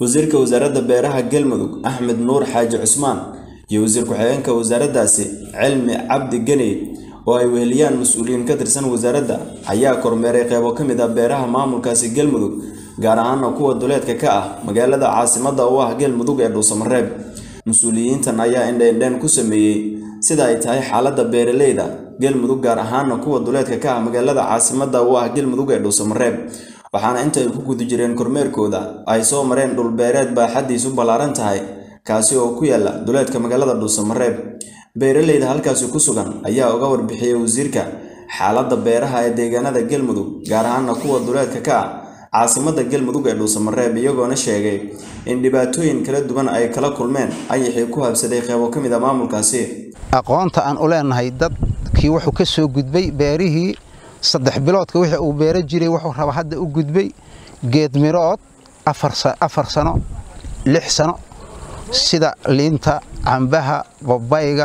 wasiirka wasaaradda beeraha galmudug axmed nuur xaaji cusmaan iyo wasiir ku-xigeenka wasaaraddaasi cilmi cabdi geney oo ay weheliyaan mas-uuliyiin ka tirsan wasaaradda ayaa kormeeray qeybo ka mid ah beeraha maamulkaasi galmudug gaar ahaana kuwa duleedka ka ah magaalada caasimadda u ah galmudug ee dhuusamareeb mas-uuliyiintan ayaa indheindheen ku sameeyey sida ay tahay xaaladda beeraleyda galmudug gaar ahaana kuwa duleedka ka ah magaalada caasimadda u ah galmudug ee dhuusamareeb waxaana inta ay ku guda jireen kormeerkooda ay soo mareen dhulbeereed baaxaddiisu ballaaran tahay kaasi oo ku yaala duleedka magaalada dhuusamareeb beeraleyda halkaasi ku sugan ayaa uga warbixiyey wasiirka xaaladda beeraha ee deegaanada galmudug gaar ahaana kuwa duleedka ka ah caasimadda galmudug ee dhuusamareeb iyagoona sheegay in dhibaatooyin kala duwan ay kala kulmeen ayaxii ku habsaday qeybo ka mid a maamulkaasi aqoonta aan u leenahay dadkii wuxuu ka soo gudbay beerihii saddex biloodka wixii uu beero jiray wuxuu raba hadda u gudbay geed mirood afar sano lix sano sida liinta cambaha babayga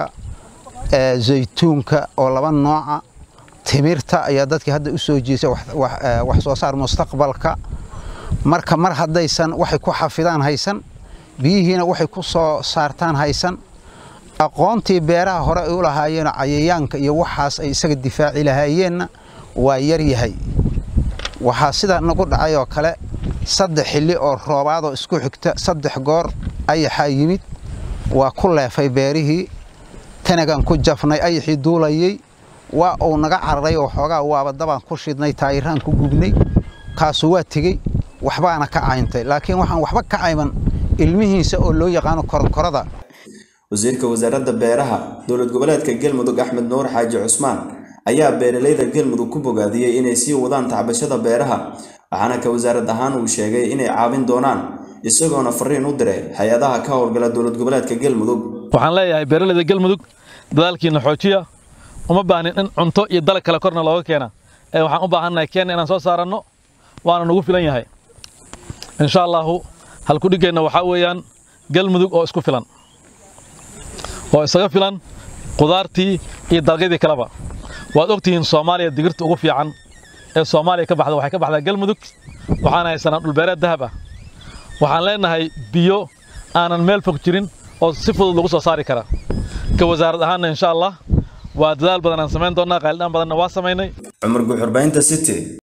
zaytuunka oo laba nooca timirta ayaa dadkii hadda u soo jeesa wax soo saar mustaqbalka marka mar haddaysan waxay ku xafidaan haysan biyihiina waxay ku soo saartaan haysan aqoontii beeraha hore ay u lahaayeen cayayaanka iyo waxaas ay isaga difaaci lahaayeenna waa yar yahay waxaa sida nagu dhacay oo kale saddex xilli oo roobaadoo isku xigta saddex goor ayaxaa yimid waa ku leefay beerihii tanagan ku jafnay ayaxii duulayey waa uu naga cararay oo xoogaa waaba dabaan ku shidnay taayiraan ku gubnay kaasu waa tegey waxbaana ka cayntay laakiin waxaan waxba ka cayman ilmihiisa oo loo yaqaano koronkorada wasiirka wasaaradda beeraha dowlad goboleedka galmudug axmed nuur xaaji cusmaan ayaa beeraleyda galmudug ku bogaadiyey inay sii wadaan tacbashada beeraha waxaana ka wasaarad ahaan uu sheegay inay caawin doonaan isagoona fariin u diray hay-adaha ka howlgala dowlad goboleedka galmudug waxaan leeyahay beeraleyda galmudug dadaalkiina xoojiya uma baahnin in cunto iyo dalag kale korna looga keena ee waxaan u baahannahay keenna inaan soo saaranno waana nagu filan yahay insha allaahu halkudhiggeenna waxaa weeyaan galmudug oo isku filan oo isaga filan qudaartii iyo dalagyadii kaleba waad ogtihiin soomaaliya digirta ugu fiican ee soomaaliya ka baxda waxay ka baxdaa galmudug waxaan haysanaa dhulbeereed dahab ah waxaan leenahay biyo aanan meel fog jirin oo si fudud lagu soo saari kara ka wasaarad ahaanna insha allah waa dadaal badan aan samayn doonnaa qaylidhaan badanna waa samaynay cumar guxurbaynta city